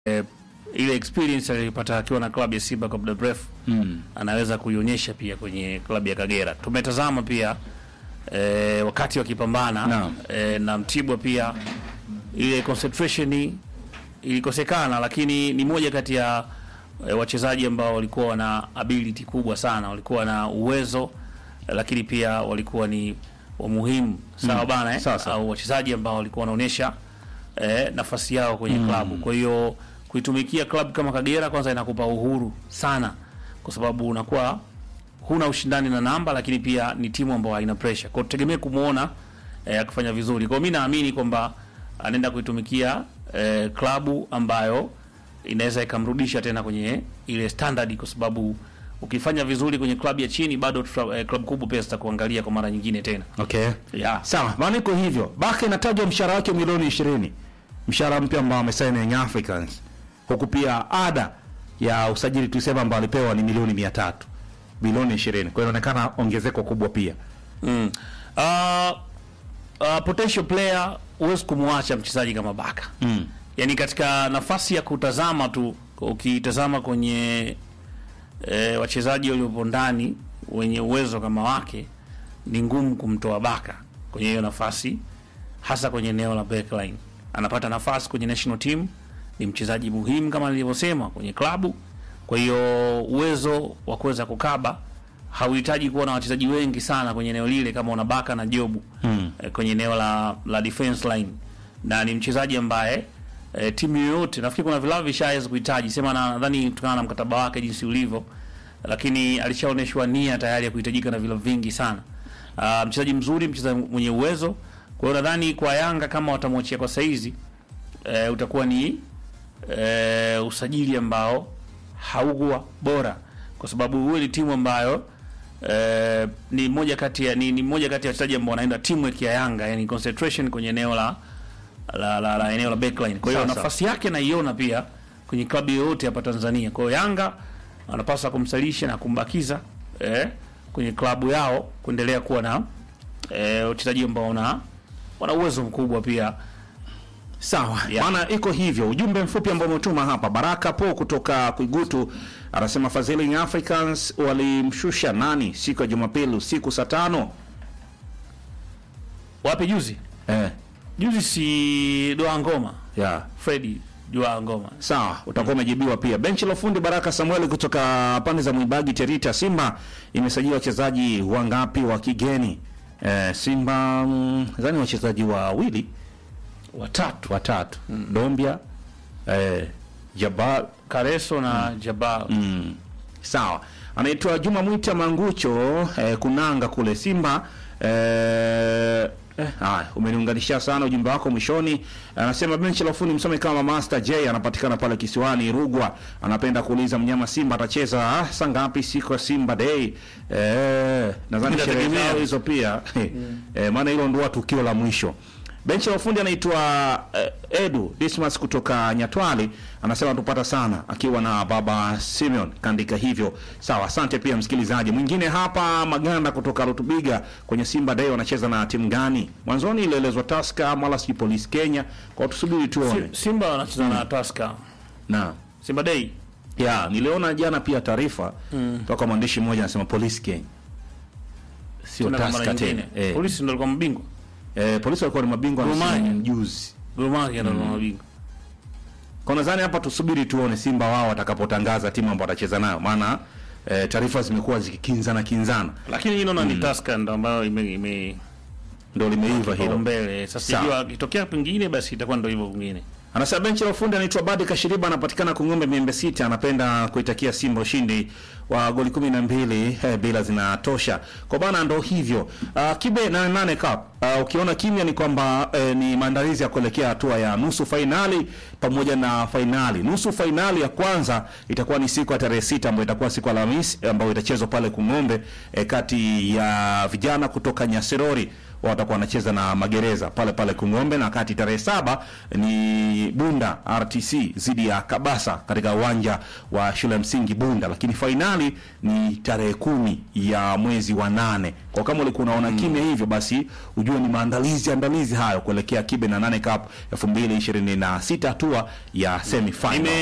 eh, ile experience aliyopata akiwa na klabu ya Simba kwa muda mrefu Mm. anaweza kuionyesha pia kwenye klabu ya Kagera. Tumetazama pia eh, wakati wakipambana Naam. eh, na Mtibwa pia ile concentration ilikosekana, lakini ni moja kati ya eh, wachezaji ambao walikuwa wana ability kubwa sana, walikuwa na uwezo eh, lakini pia walikuwa ni wamuhimu sawa bana eh? Sasa. au wachezaji ambao walikuwa wanaonyesha eh, nafasi yao kwenye klabu. Kwa hiyo kuitumikia klabu kama Kagera kwanza inakupa uhuru sana, kwa sababu unakuwa huna ushindani na namba, lakini pia ni timu ambayo haina pressure. Kwa hiyo tutegemee kumuona eh, akifanya vizuri. Kwa hiyo mimi naamini kwamba anaenda kuitumikia eh, klabu ambayo inaweza ikamrudisha tena kwenye ile standard, kwa sababu ukifanya vizuri kwenye klabu ya chini bado tuta, eh, klabu kubwa pia zitakuangalia kwa mara nyingine tena. Okay. Yeah. Sawa, maana iko hivyo. Baka inatajwa mshahara wake milioni 20. Mshahara mpya ambao amesaini Young Africans. Huku pia ada ya usajili tulisema ambao alipewa ni milioni 300. Bilioni 20. Kwa hiyo inaonekana ongezeko kubwa pia. Mm. Uh, uh, potential player huwezi kumwacha mchezaji kama Baka. Mm. Yaani katika nafasi ya kutazama tu, ukitazama kwenye e, wachezaji waliopo ndani wenye uwezo kama wake, ni ngumu kumtoa Baka kwenye hiyo nafasi, hasa kwenye eneo la backline. Anapata nafasi kwenye national team, ni mchezaji muhimu kama nilivyosema kwenye klabu. Kwa hiyo uwezo wa kuweza kukaba hauhitaji kuwa na wachezaji wengi sana kwenye eneo lile kama una Baka na Jobu Mm. eh, kwenye eneo la, la defense line na ni mchezaji ambaye eh, timu yoyote nafikiri kuna vilabu vishaweza kuhitaji sema, na nadhani kutokana na mkataba wake jinsi ulivyo, lakini alishaonyeshwa nia tayari ya kuhitajika na vilabu vingi sana. Uh, mchezaji mzuri, mchezaji mwenye uwezo. Kwa hiyo nadhani kwa Yanga kama watamwachia kwa saizi eh, utakuwa ni eh, usajili ambao haukuwa bora, kwa sababu huwe ni timu ambayo eh, ni moja kati ya ni, ni moja kati ya wachezaji ambao wanaenda teamwork ya Yanga, yani concentration kwenye eneo la la, la, la eneo la backline. Kwa hiyo Sasa. nafasi yake naiona pia kwenye klabu yoyote hapa Tanzania. Kwa hiyo Yanga wanapaswa kumsalisha na kumbakiza eh, kwenye klabu yao kuendelea kuwa na eh, wachezaji ambao wana wana uwezo mkubwa pia. Sawa. Yeah. Maana iko hivyo. Ujumbe mfupi ambao umetuma hapa. Baraka Po kutoka Kuigutu anasema Fadhili Young Africans walimshusha nani siku ya Jumapili usiku saa tano? Wapi juzi? Eh. Juzi si Doa Ngoma. Yeah. Freddy Doa Ngoma. Sawa, utakuwa umejibiwa pia. Benchi la ufundi Baraka Samuel kutoka pande za Mwibagi Terita. Simba imesajili wachezaji wangapi wa kigeni? Eh, Simba mm, nadhani wachezaji wawili Watatu. watatu. Dombia eh, Jabal Kareso na Jabal. Mm. Sawa. Anaitwa Juma Mwita Mangucho eh, kunanga kule Simba eh, eh, haya umeniunganisha sana ujumbe wako mwishoni. Anasema benchi la ufundi msome kama Master J anapatikana pale kisiwani Rugwa. Anapenda kuuliza mnyama Simba atacheza ah, saa ngapi siku ya Simba Day? Eh, nadhani sherehe Inategemea. zao hizo pia. eh, maana hilo ndio tukio la mwisho. Benchi la ufundi anaitwa eh, Edu Dismas kutoka Nyatwali anasema tupata sana akiwa na baba Simeon kaandika hivyo. Sawa, asante pia msikilizaji. Mwingine hapa Maganda kutoka Rutubiga kwenye Simba Day wanacheza na timu gani? Mwanzoni ilielezwa Tusker mala si Police Kenya. Kwa tusubiri tuone. Si- Simba wanacheza na Tusker. Na Simba Day. ya niliona jana pia taarifa toka mwandishi mmoja anasema Police Kenya. Sio Tuna kwa mara Tusker tena. nyingine. Eh, Polisi ndio alikuwa mabingwa. eh, polisi walikuwa ni mabingwa Gor na Mahia. juzi. Gor Mahia ndio alikuwa mabingwa. Kwa nadhani hapa tusubiri tuone Simba wao watakapotangaza timu ambayo watacheza nayo, maana e, taarifa zimekuwa zikikinzana kinzana, Lakini hii naona ni Tusker ndio ambayo ime ime ndio limeiva hilo. mbele. Sasa Sawa. sijua ikitokea pengine basi itakuwa ndio hivyo vingine. Anasema benchi la ufundi anaitwa Badi Kashiriba, anapatikana Kung'ombe Miembe Sita. Anapenda kuitakia Simba ushindi wa goli kumi na mbili eh, bila zinatosha kwa bana, ndo hivyo. Uh, kibe na nane cup uh, ukiona kimya ni kwamba eh, ni maandalizi ya kuelekea hatua ya nusu fainali pamoja na fainali. Nusu fainali ya kwanza itakuwa ni siku ya tarehe sita ambayo itakuwa siku ya Alhamisi ambayo itachezwa pale Kung'ombe eh, kati ya vijana kutoka Nyasirori watakuwa wanacheza na magereza pale pale Kung'ombe, na kati tarehe saba ni Bunda RTC dhidi ya Kabasa katika uwanja wa shule ya msingi Bunda, lakini fainali ni tarehe kumi ya mwezi wa nane. Kwa kama ulikuwa unaona kimya hivyo, basi ujue ujue ni maandalizi andalizi hayo kuelekea kibe na nane cup 2026 hatua ya semi final Nime-